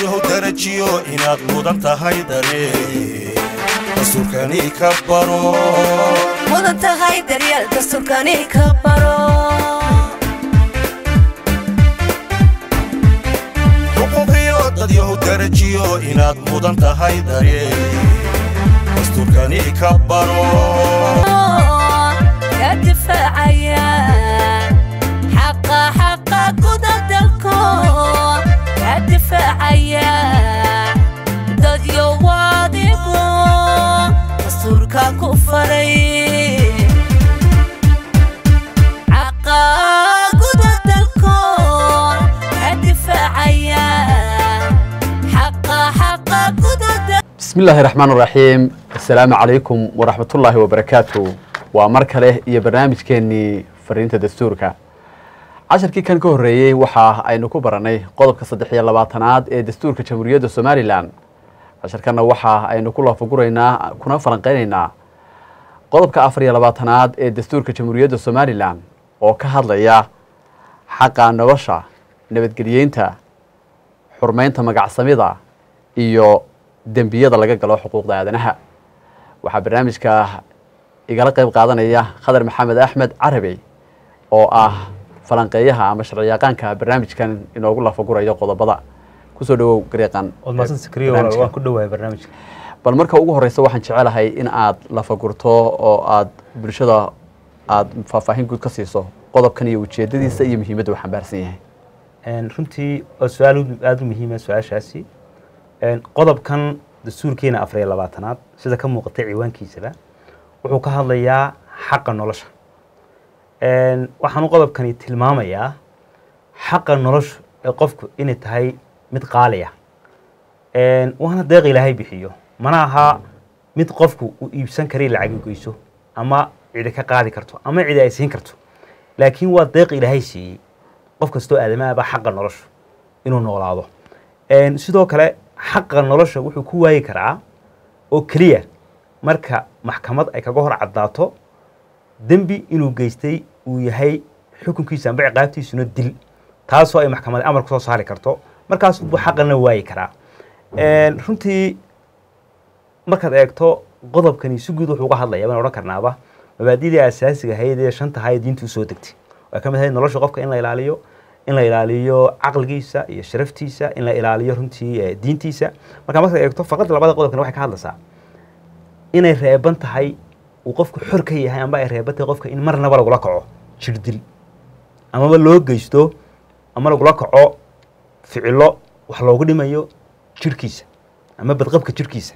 dadyahow darajiyo inaad mudan tahay dareen dastuurkani ka baro mudan tahay daryeel dastuurkani ka baro xuquuqiyo dadyahow darajiyo inaad mudan tahay dareen dastuurkani ka baro ka difaacaya xaqa xaqa guda dalko ka difaacaya dadyo wadigo dastuurka ku faray xaqa guda dalko ka difaacaya xaqa xaqa guda dalko بسم الله الرحمن الرحيم السلام عليكم ورحمة الله وبركاته ومر kale iyo barnaamijkeenii fariinta dastuurka casharkii kan ka horreeyey waxa aynu ku baranay qodobka saddex iyo labaatanaad ee dastuurka jamhuuriyadda somalilan casharkanna waxa aynu ku laafaguraynaa kuna falanqeynaynaa qodobka afar iyo labaatanaad ee dastuurka jamhuuriyadda somalilan oo ka hadlaya xaqa nolosha nabadgelyeynta xurmeynta magacsamida iyo dembiyada laga galo xuquuqda aadanaha waxaa barnaamijka igala qeyb qaadanaya khadar maxamed axmed carabey oo ah falanqeeyaha ama sharciyaqaanka barnaamijkan inoogu lafagurayo qodobada kusoo dhawow gareeqan waad mahadsan sakriyo barnaamijka. waan ku dhowahay barnaamijka bal marka ugu horeysa waxaan jecelahay in aad lafagurto oo aad bulshada aad faahfaahin guud ka siiso qodobkan iyo ujeedadiisa iyo muhiimadda uu xambaarsan yahay Een, runtii waa su-aal u- aada u muhiima su-aashaasi Een, qodobkan dastuurkeena afar iyo labaatanaad sida ka muuqatay ciwaankiisaba wuxuu ka hadlayaa xaqa nolosha Een, waxaanu qodobkani tilmaamayaa xaqa nolosha ee qofku inay tahay mid qaaliya Een, waana deeq ilaahay bixiyo mana aha mid qofku uu iibsan kara lacag u geyso ama cidi ka qaadi karto ama cidi ay siin karto laakiin waa deeq ilaahay siiyey qof kastoo aadamaaba xaqa nolosha inuu noolaado Een, sidoo kale xaqa nolosha wuxuu ku waayi karaa oo keliya marka maxkamad ay kaga hor caddaato dembi inuu geystay uu yahay xukunkiisa amba ciqaabtiisuna dil taasoo ay maxkamad amar kusoo saari karto markaas buu xaqana waayi karaa Een, runtii markaad eegto qodobkani si guud wuxuu uga hadlaya baan odhan karnaaba mabaadidii asaasiga ahayd ee shanta ahayd diintu usoo degtay waa ka mid ahayd nolosha qofka in la ilaaliyo in la ilaaliyo caqligiisa iyo sharaftiisa in la ilaaliyo runtii eh, diintiisa marka markaad eegto faqada labada qodobkani waxay ka hadlaysaa inay reeban tahay uu qofku xor ka yahay amba ay reeban tahay qofka in marnaba lagula kaco jirdil amaba loo geysto ama lagula kaco ficilo wax loogu dhimayo jirhkiisa ama badqabka jirhkiisa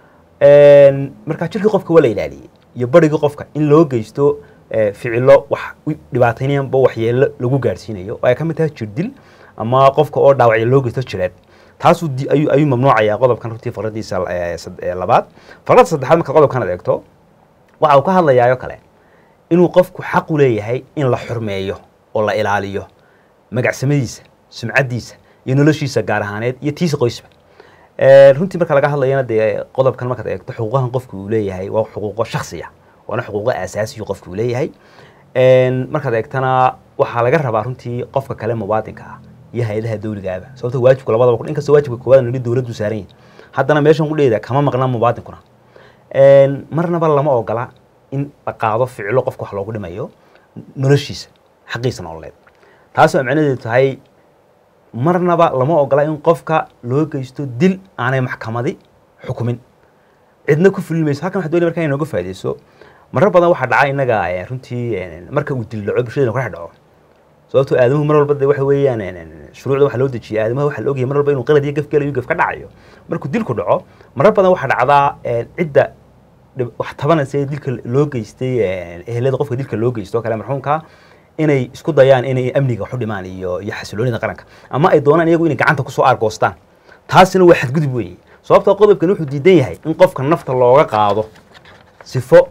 Een, marka jirkii qofka waa la ilaaliyey iyo barigii qofka in loo geysto eh, ficilo wax u dhibaataynayanba waxyeelo lagu gaadhsiinayo oo ay ka mid tahay jirdil ama qofka oo dhaawacyo loo geysto jireed taasuu di- ayuu ayuu mamnuucayaa qodobkan runtii faqradiisa eh, sad- eh, labaad faqradda saddexaad marka qodobkan aad eegto waxa uu ka hadlayaayo kale inuu qofku xaq u leeyahay in la xurmeeyo oo la ilaaliyo magacsamadiisa sumcaddiisa iyo noloshiisa gaar ahaaneed iyo tiisa qoysba Ee, runtii marka laga hadlayana dee qodobkan markaad eegto xuquuqahan qofku uu leeyahay waa xuquuqo shaksiya waana xuquuqo asaasiyo qofku uu leeyahay Een, markaad eegtana waxaa laga rabaa runtii qofka kale muwaadinka ah iyo hay-adaha dowligaaba sababto waajibku labadaba inkastoo waajibka koowaad nidhi dowladdu saaran yahay haddana meeshan qudheeda kama maqna muwaadinkuna Een, marnaba lama ogola in la qaado ficilo qofka wax loogu dhimayo noloshiisa xaqiisa nololeed taasoo macnaheedu tahay marnaba lama ogola in qofka loo geysto dil aanay maxkamadi xukumin cidna ku fulin mayso halkan waxaa doonaya markaa inooga faaideyso marar badan waxaa dhaca innaga eh, runtii eh, marka uu dil dhaco bulshadena ku dhex dhaco sababtoo aadamuhu mar walba de waxa weeyaan eh, eh, shuruucda waxaa loo dejiyay aadamaha waxaa la ogyahay mar walba inuu qalad iyo gaf gelayo gaf ka dhacayo markuu dilku dhaco marar badan waxaa dhacdaa eh, cidda dhib- wax tabanaysa ee dilka loo geystay eh, ehelada qofka dilka loo geysto oo kale marxuumka inay isku dayaan inay amniga wax u dhimaan iyo iyo xasiloonida qaranka ama ay doonaan iyagu inay gacanta kusoo aargoostaan taasina waa xadgudub weeye sababtoo qodobkan wuxuu diidan yahay in qofka nafta looga qaado sifo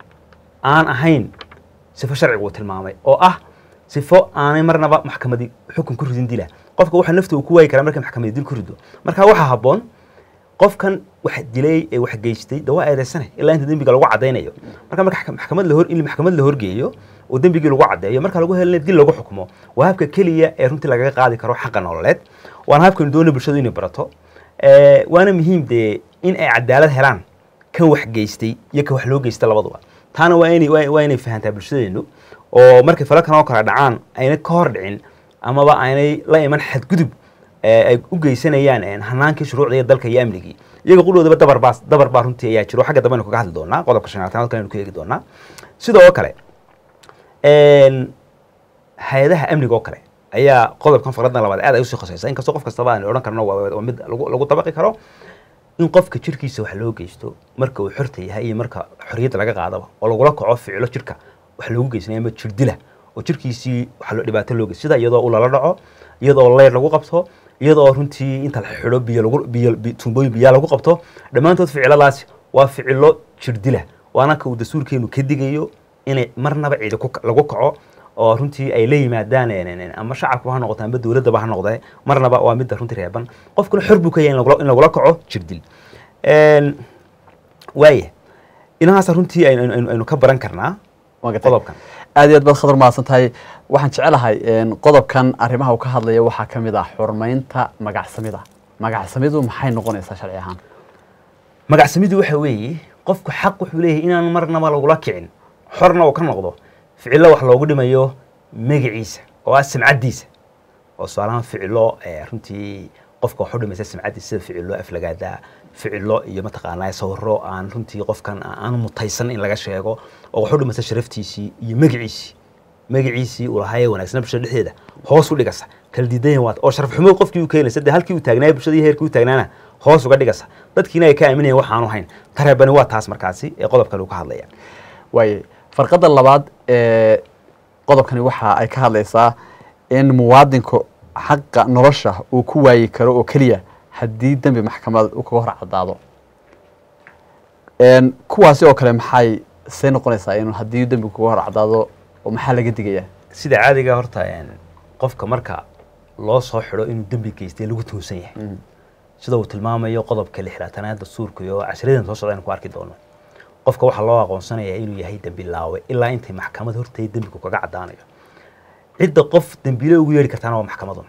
aan ahayn sifo sharcigu uu tilmaamay oo ah sifo aanay marnaba maxkamadi xukun ku ridin dila qofka waxa nafta uu ku waayi karaa markay maxkamadi dil ku rido marka waxaa habboon qofkan wax dilay ee wax geystay de waa eedeysane ilaa inta dembiga lagu cadaynayo marka marka maxkamad la hor in maxkamad la horgeeyo oo dembigii lagu caddeeyo marka lagu helina dil lagu xukumo waa habka keliya ee runtii lagaga qaadi karo xaqa nololeed waana habkaynu doona bulshadu inay barato Eh, waana muhiim dee in ay cadaalad helaan kan wax geystay iyo kan wax loo geysta labaduba taana waa inay waa waa inay fahantaa bulshadeenu oo markay falalkan oo kale dhacaan ayna ka hor dhicin amaba aynay la iman xadgudub ee ay u geysanayaan een, hanaankii shuruucda iyo dalka iyo amnigii iyaga qudhoodaba dabar baa dabar baa runtii ayaa jiro xagga dambe aynu kaga hadli doonaa qodobka shanaatanaad kale aynu ku eegi doonaa sidoo kale een, hay-adaha amniga oo kale ayaa qodobkan faqradna labaad aad ay usii khoseysa inkastoo qof kastaba aan odhan karno waa waa mid lagu lagu dabaqi karo in qofka jirkiisa wax loo geysto marka uu xorta yahay iyo marka xorriyadda laga qaadaba oo lagula kaco ficilo jirka wax loogu geysanaya ama jir dila oo jirkiisii wax loo dhibaato loo geysto sida iyadoo uu lala dhaco iyadoo leyr lagu qabto iyadoo runtii inta la xidho biyo lagu biyo bi- tuumbooyin biyaa lagu qabto dhammaantood ficiladaasi waa ficilo jir dila waana ka uu dastuurkeenu ka digayo inay marnaba ciidi ku lagu kaco oo runtii ay la yimaadaan een, een, een, ama shacabku ha noqoto amba dowladdaba ha noqdee marnaba waa midda runtii reeban qofkuna xor buu ka yahay in lagula- in lagula kaco jirdil Een, waaya inahaasa runtii aynu- aynu aynu ka baran karnaa Waan gartay. qodobkan aad iyo aad baad khadar mahadsan tahay waxaan jecelahay een, qodobkan arrimaha uu ka hadlaya waxaa ka mid ah xurmaynta magacsamida magacsamidu maxay noqonaysaa sharci ahaan magacsamidu waxa weeye qofku xaq wuxuu leeyahay inaan marnaba lagula kicin xorna uu ka noqdo ficilo wax loogu dhimayo magaciisa oo ah samcaddiisa oo su-aalahan ficilo eh, runtii qofka wax u dhimaysa samcaddiisa sida ficilo aflagaada ficilo iyo mataqaanaa sawiro aan runtii qofkan aan mutaysan in laga sheego oo wax u dhimaysa sharaftiisii iyo magaciisii magaciisii uu lahaayee wanaagsanaa bulshada dhexdeeda hoos u dhigasa kala diidan waat oo sharaf xumo qofkii uu keenaysa dee halkii uu taagnaaya bulshadii heerkii uu taagnaana hoos uga dhigasa dadkiina ay ka aaminayaan waxaanu hayn tareebani waa taas markaasi ee qodobkan uu ka hadlaya waaye farqadda labaad ee qodobkani waxa ay ka hadlaysaa in muwaadinku xaqa nolosha uu ku waayi karo oo keliya haddii dembi maxkamad uu kaga hor caddaado Een, kuwaasi oo kale maxay say noqonaysaa in haddii dembi kaga hor caddaado oo maxaa laga digayaa sida caadiga horta een, qofka marka loo soo xidho inuu dembi geystay lagu tuunsan yahay sida uu tilmaamayo qodobka lixlaatanaad dastuurka iyo cashiradan soo socda aynu ku arki doono qofka waxaa loo aqoonsanayaa inuu yahay dembi laawe ilaa intay maxkamad horteed dembigu kaga caddaanayo cidda qof dembiile ugu yeedhi kartaana waa maxkamadun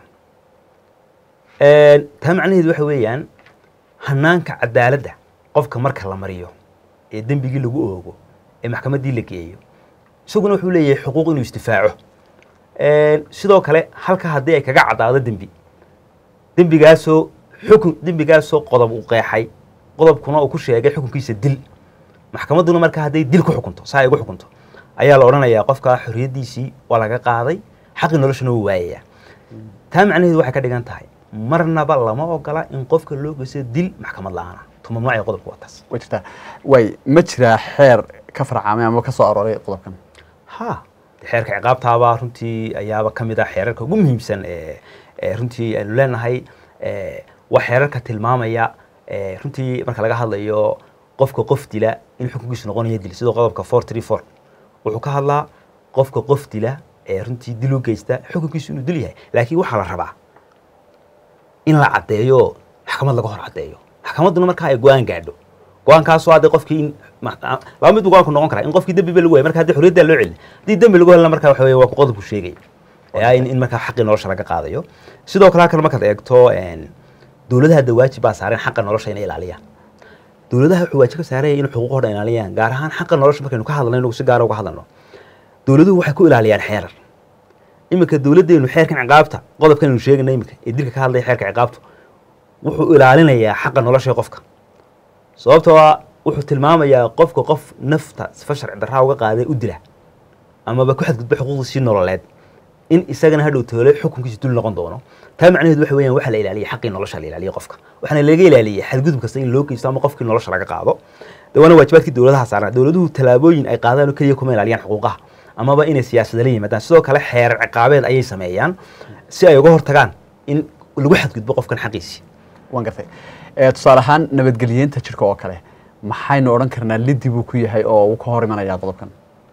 Een, taa macnaheedu waxa weeyaan hanaanka cadaaladda qofka marka la mariyo ee dembigii lagu oogo ee maxkamaddii la geeyo isaguna wuxuu leeyahay xuquuq inuu isdifaaco Een, sidoo kale halka haddii ay kaga caddaado dembi dembigaasoo xukun dembigaasoo qodob uu qeexay qodobkuna uu ku sheegay xukunkiisa dil maxkamadduna marka hadday dil ku xukunto saa ay ugu xukunto ayaa la odhanayaa qofka xorriyaddiisii waa laga qaaday xaqii noloshana wuu waayayaa taa macnaheedu waxay ka dhigan tahay marnaba lama ogola in qofka loo geysto dil maxkamad la-aana tuma noocay qodobka waa taas way jirtaa waay ma jiraa xeer ka farcaamay ama ka soo arooray qodobkan ha xeerka ciqaabtaaba runtii ayaaba ka mid ah xeerarka ugu muhiimsan ee ee runtii aynu leenahay ee, waa xeerarka tilmaamaya ee, runtii marka laga hadlayo qofka qof dila in xukunkiisu noqonayo dil sidoo qodobka four three four wuxuu ka hadlaa qofka qof dila ee runtii dil u geysta xukunkiisu inuu dil yahay laakiin waxaa la rabaa in la caddeeyo maxkamad laga hor caddeeyo maxkamadduna markaa ay go-aan gaadho go-aankaasoo hadda qofkii in ma- a- laba mid buu go-aanku noqon karaa in qofkii dembi ba lagu waayay marka haddii xorriyaddaa loo celin haddii dembi lagu helna marka waxa weeye waa ku qodobku sheegay ee ah in in markaa xaqii nolosha laga qaadayo sidoo kale halkan markaad eegto een, dowladaha hadda waajib baa saareen xaqa nolosha inay ilaaliyaan dowladaha wuxuu waajib ka saaraya inay xuquuqooda ilaaliyaan gaar ahaan xaqa nolosha markaynu ka hadlayno inagu si gaara uga hadlayno dowladuhu waxay ku ilaaliyaan xeerar iminka dowladdeenu xeerkan ciqaabta qodobkan aynu sheegayna iminka ee dilka ka hadlaya xeerka ciqaabtu wuxuu ilaalinayaa xaqa nolosha ee qofka sababtoo ah wuxuu tilmaamayaa qofka qof nafta sifa sharci darraa uga qaaday u dila amaba ku xadgudba xuquuqdiisii nololeed in isagana hadhow toole xukunkiisa dul noqon doono taa macnaheedu waxa weeyaan waxaa la ilaaliyay xaqii nolosha la ilaaliyay qofka waxaana laga ilaaliyay xadgudub kasta in loo geysto ama qofkii nolosha laga qaado de waana waajibaadkii dowladaha saaran dowladuhu tallaabooyin ay qaadaan oo keliya kuma ilaaliyaan xuquuqaha amaba inay siyaasada la yimaadaan sidoo kale xeerar ciqaabeed ayay sameeyaan si ay uga hortagaan in lagu xadgudbo qofkan xaqiisii waan gartay Ee, tusaale ahaan nabadgelyeenta jirka oo kale maxaynu odhan karnaa liddi buu ku yahay oo uu ka hor imanayaa qodobkan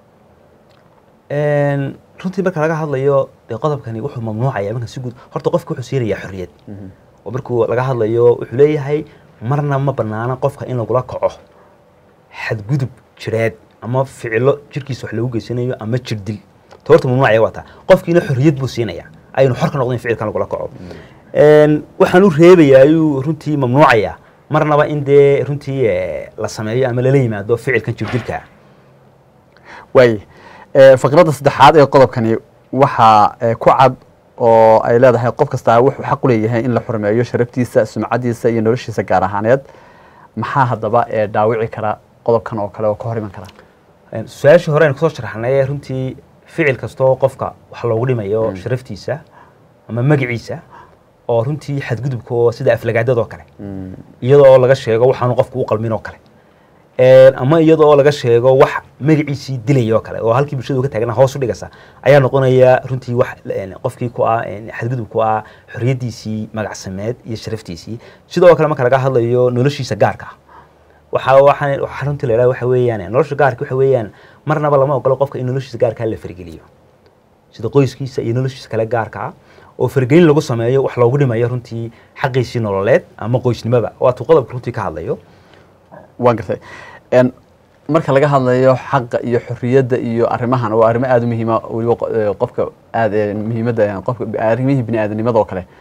Een, runtii marka laga hadlayo dee qodobkani wuxuu mamnuucaya marka si guud horta qofka wuxuu siinayaa xorriyad oo markuu laga hadlayo wuxuu leeyahay marna ma banaana qofka in lagula kaco xadgudub jireed ama ficilo jirkiisa wax lagu geysanayo ama jir dil ta horta mamnuucaya waa taa qofkiina xorriyad buu siinaya aynu xor ka noqdo in ficilkan lagula kaco Een, waxaan u reebayaa ayuu runtii mamnuucaya marnaba in dee runtii eh, la sameeyo ama lala yimaado ficilkan jirdilka ah waay Eh, faqradda saddexaad ee qodobkani waxaa eh, ku cad oo ay leedahay qof kastaa wuxuu xaq u leeyahay in la xurmeeyo sharaftiisa sumcadiisa iyo noloshiisa gaar ahaaneed maxaa haddaba ee dhaawici kara qodobkan oo kale oo ka hor iman kara Een, su-aashii hore aynu kusoo sharaxnay ee runtii ficil kastoo qofka wax loogu dhimayo sharaftiisa ama magaciisa oo runtii xadgudubka oo sida aflagaadadoo kale iyadoo laga sheego waxaanu qofku u qalmin oo kale Een, ama iyadoo laga sheego wax magaciisii dilaya oo kale oo halkii bulshada uga taagna hoos u dhigasa ayaa noqonaya runtii wax een, qofkii ku ah een, xadgudub ku ah xorriyaddiisii magacsameed iyo sharaftiisii sidoo kale marka laga hadlayo noloshiisa gaarka ah waxa waxaan waxa runtii la yidhaha waxa weeyaan nolosha gaarka waxa weeyaan marnaba lama ogolo qofka in noloshiisa gaarka la fargeliyo sida qoyskiisa iyo noloshiisa kale gaarka ah oo fargelin lagu sameeyo wax loogu dhimayo runtii xaqiisii nololeed ama qoysnimaba waatuu qodobka runtii ka hadlayo waan gartay En, marka laga hadlayo xaqa iyo xorriyadda iyo arrimahan waa arrimo aada u muhiima weliba qo- eh, qofka aad eh, muhiimadda eh, qofka arrimihii bini aadamnimada oo kale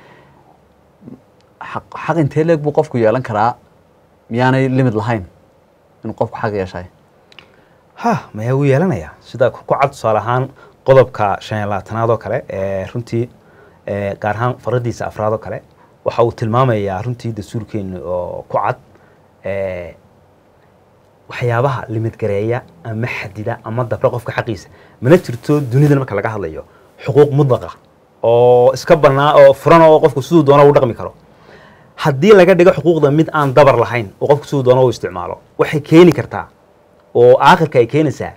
xaq xaq intee leeg buu qofku yeelan karaa miyaanay limid lahayn inuu qofku xaq yeeshay ha maya wuu yeelanayaa sida ku cad tusaale ahaan qodobka shan iyo labaatanaad oo kale ee runtii ee gaar ahaan faradiisa afraad oo kale waxa uu tilmaamayaa runtii dastuurkeenu oo ku cad ee waxyaabaha limidgareeya ama xadida ama dabra qofka xaqiisa mana jirto dunidan marka laga hadlayo xuquuq mudlaqa oo iska bannaa oo furan oo qofku siduu doona u dhaqmi karo haddii laga dhigo xuquuqda mid aan dabar lahayn oo qofku siduu doona u isticmaalo waxay keeni kartaa oo aakhirka ay keenaysaa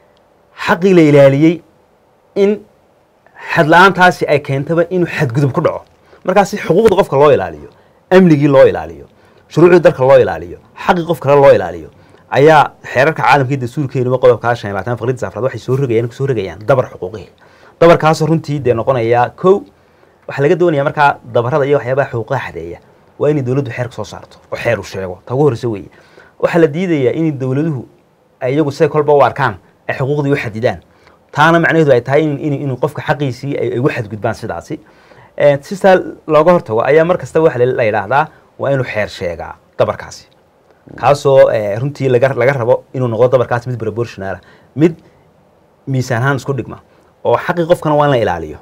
xaqii la ilaaliyey in xadla-aantaasi ay keentaba inuu xadgudub ku dhaco markaasi xuquuqda qofka loo ilaaliyo amnigii loo ilaaliyo shuruucdii dalka loo ilaaliyo xaqii qof kale loo ilaaliyo ayaa xeerarka caalamka iyo dastuurkeenuba qodobkaa shan iyo labaatan faqradiisa afraad waxay soo rogayaan kusoo rogayaan dabar xuquuqihii dabarkaasoo runtii dee noqonayaa kow waxaa laga doonaya markaa dabarada iyo waxyaabaha xuquuqaha xadeeya waa inay dowladdu xeerka soo saarto oo xeer uu sheego ta ugu horreysa weeye waxaa la diidayaa in dowladuhu ay iyagu siday kolba u arkaan ay xuquuqdii u xadidaan taana macnaheedu ay tahay in in inuu qofka xaqiisii ay ay ugu xadgudbaan sidaasi Eh, si saa looga hortago ayaa mar kasta waxa la yidhaahdaa waa inuu xeer sheegaa dabarkaasi kaasoo eh, runtii laga laga rabo inuu noqdo dabarkaasi mid proportional ah mid miisaan ahaan isku dhigma oo xaqii qofkana waa in la ilaaliyo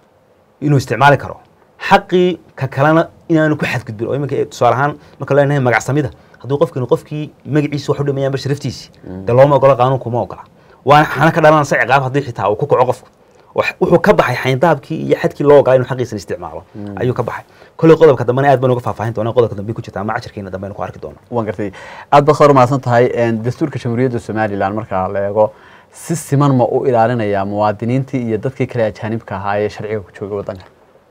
inuu isticmaali karo xaqii ka kalena inaanu ku xadgudbin oo iminka tusaale ahaan marka loo leeyahay magacsamida hadduu qofkinu qofkii magaciisa wax u dhimayaan ba sharaftiisi dee looma ogola qaanuunku ma ogola waana xana ka dhalanaysa ciqaab haddii xitaa uu ku kaco qofku wax- wuxuu ka baxay xayndaabkii iyo xadkii loo ogolaa inuu xaqiisan isticmaalo ayuu ka baxay kolley qodobka dambena aad baan uga faahfaahin doonaa qodobka dambe ku jirta ama casharkeena dambe aynu ku arki doonaa waan gartay aad baad khayr mahadsan tahay En, dastuurka jamhuuriyadda somalilan marka la eego si siman ma u ilaalinaya muwaadiniintii iyo dadkii kale ajaanibka ahaa ee sharciga ku jooga waddanka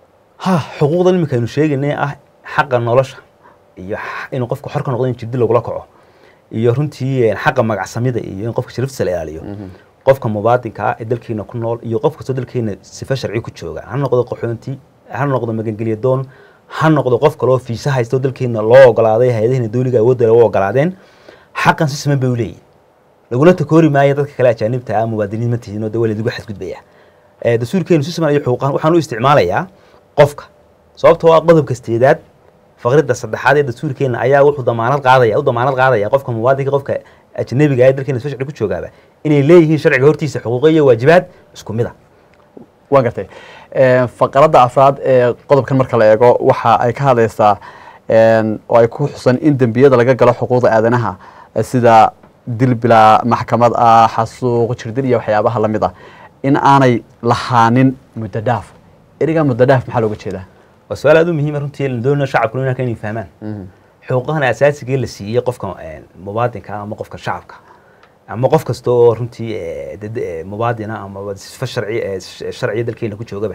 ha xuquuqdan iminka aynu sheegaynay ah xaqa nolosha iyo x- inuu qofku xor ka noqdo in jirdi lagula kaco iyo runtii eh, xaqa magacsamida iyo in qofka sharaftiisa la ilaaliyo qofka mubaadinka ah ee dalkeena ku nool iyo qof kastoo dalkeena sifa sharci ku jooga ha noqdo qaxoonti ha noqdo magangelya doon ha noqdo qof kaloo fiisa haysto dalkeena loo ogolaaday hay-adaheena dowliga awoodda loo ogolaadeen xaqan si siman bay u leeyihin laguna takoori maayo dadka kale ajaanibta ah muwaadiniin ma tihin oo de waa laydigu xadgudbaya Eh, dastuurkeenu si siman iyo xuquuqan waxaan u isticmaalayaa qofka sababtoo ah qodobka sideedaad faqrida saddexaad ee dastuurkeena ayaa wuxuu damaanad qaadaya u damaanad qaadaya qofka muwaadinka qofka ajnabiga ee dalkeena soo sharci ku joogaaba inay leeyihiin sharciga hortiisa xuquuqo iyo waajibaad isku mid a waan gartay En, faqradda afraad ee qodobkan marka la eego waxa ay ka hadlaysaa en, oo ay ku xusan in dembiyada laga galo xuquuqda aadanaha eh, sida dil bilaa maxkamad ah xasuuq jirdil iyo waxyaabaha la mid ah in aanay lahaanin muddo dhaaf eriga muddo dhaaf maxaa looga jeedaa waa su-aal aad u muhiima runtii la doonaya shacabkuna inaan inay fahmaan xuquuqahan asaasiga la siiyey qofka eh, mubaadinka ama qofka shacabka ama qof kasta oo runtii eh, dad- eh, mubaadina ama sifa sharci eh, sh- sharciya dalkeena ku joogaba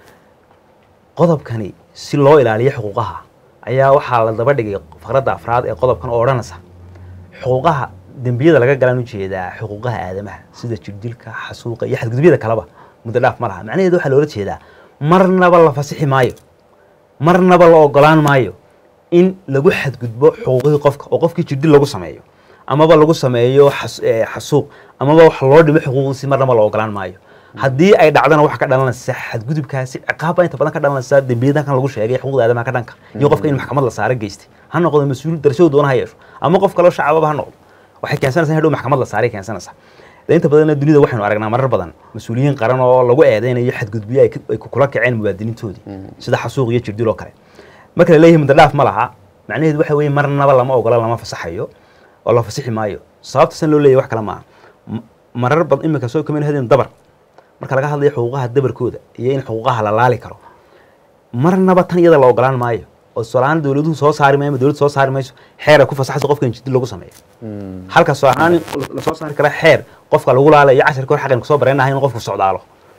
qodobkani si loo ilaaliyo xuquuqaha ayaa waxaa la daba dhigay faqradda afraad ee qodobkan oo odhanaysa xuquuqaha dembiyada laga galaan ujeedaa xuquuqaha aadamaha sida jirdilka xasuuqa iyo xadgudubyada kaleba muddo dhaaf ma laha macnaheedu waxaa loola jeedaa marnaba la fasixi maayo marnaba la ogolaan maayo in lagu xadgudbo xuquuqihii qofka oo qofkii jirdil lagu sameeyo amaba lagu sameeyo xas- eh, xasuuq amaba wax loo dhimo xuquuqdiisi marnaba la ogolaan maayo haddii ay dhacdana waxa ka dhalanaysa xadgudubkaasi ciqaabba inta badan ka dhalanaysa dembiyada kan lagu sheegay xuquuqda aadamaha ka dhanka iyo qofka in maxkamad la saaro geystay ha noqdo mas-uul darashadu doona ha yeesho ama qof kaloo shacababa ha noqdo waxay keensanaysaa in hadhow maxkamad la saaray keensanaysaa de inta badanna dunida waxaynu aragnaa marar badan mas-uuliyiin qaran oo lagu eedeynayo xadgudbiyo ay ka- ay kula kaceen muwaadiniintoodii sida xasuuq iyo jirdil oo kale marka la leeyahay mudadhaaf ma laha macnaheedu waxa weeye marnaba lama ogola lama fasaxayo oo la fasixi maayo sababta san loo leeyahay wax kale maaha M- marar badan iminka soo kamid hadin dabar marka laga hadlayo xuquuqaha dabarkooda iyo in xuquuqaha la laali karo marnaba tan iyada la ogolaan maayo oo solaan dowladuhu soo saari maayo ama dowladdu soo saari mayso xeer ay ku fasaxayso qofka in jirdil lagu sameeyo halka soo ahaan lasoo saari kara xeer qofka lagu laalayo casharka hor xaqan kusoo bareenahay in qofku socdaalo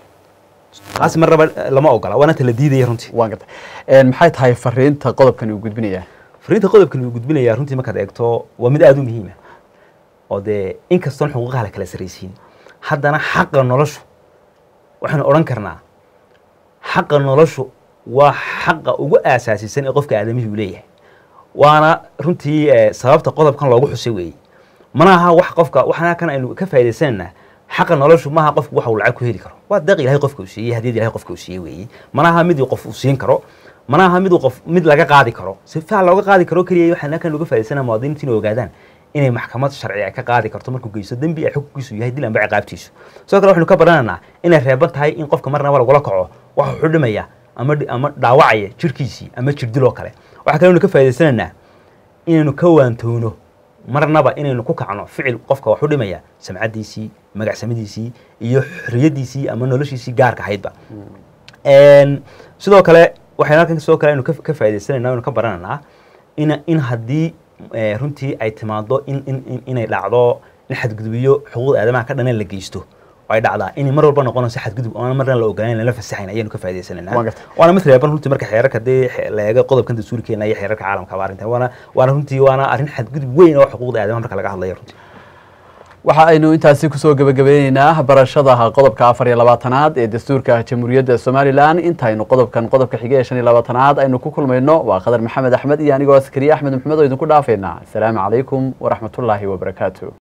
taasi marnaba eh, lama ogola waana ta la diidaya runtii waan gartay Een, maxay tahay fariinta qodobkan uu gudbinayaa fariinta qodobkan uu gudbinayaa runtii markaad eegto waa mid aada u muhiima oo dee inkastoon xuquuqaha la kala saraysiin haddana xaqa noloshu waxaynu odhan karnaa xaqa noloshu waa xaqa ugu aasaasisan ee qofka aadamihii uu leeyahay waana runtii eh, sababta qodobkan loogu xusay weeye mana aha wax qofka waxana kan aynu ka faa'iidaysananaa xaqa noloshu maaha qofku waxa uu lacag ku heli karo waa deeq ilahay qofka uu siiyey hadiyad ilahay qofka uu siiyey weeye mana aha mid uu qof uu siin karo mana aha mid uu qof mid laga qaadi karo si fiican looga qaadi karo keliya waxaan kan uga faa'iidaysanaa muwaadiniintu inay ogaadaan inay maxkamad sharci ay ka qaadi karto markuu geysto dembi ay xukunkiisu yahay dil amba ciqaabtiisu sidoo kale waxaynu ka baranaynaa inay reeban tahay in qofka marnaba lagula kaco waxa xudhimaya ama dhi- ama dhaawacaya jirkiisii ama jirdil oo kale waxaa kale aynu ka faa'iidaysanaynaa inaynu ka waantoono marnaba inaynu ku kacno ficil qofka wax u dhimaya samcadiisii magacsamidiisii iyo xorriyadiisii ama noloshiisii gaarka ahaydba Een, sidoo kale waxaynu halkan sidoo kale aynu ka ka faa'iidaysanayna aynu ka barananaa in in haddii eh, runtii ay timaado in in in- inay dhacdo in xadgudubyo xuquuqda aadamaha ka dhanan la geysto oo ay dhacdaa inay mar walba noqonayso xadgudub oona marna la ogolayn lala fasaxayn ayaynu ka faa'iidaysanayna Waan gartay. waana mid reeban runtii marka xeerarka dee xe- la eego qodobkan dastuurkeena iyo xeerarka caalamka ba arrintan waana waana runtii waana arrin xadgudub weyn oo xuquuqda aadamaha marka laga hadlayo runtii waxa aynu intaasi kusoo gebagabeyneynaa barashada qodobka afar iyo labaatanaad ee dastuurka jamhuuriyadda somalilan intaynu qodobkan qodobka xige ee shan iyo labaatanaad aynu ku kulmayno waa qadar maxamed axmed iyo anigoo askariye axmed maxamed oo idinku dhaafeynaa asalaamu calaykum waraxmatullaahi wabarakaatu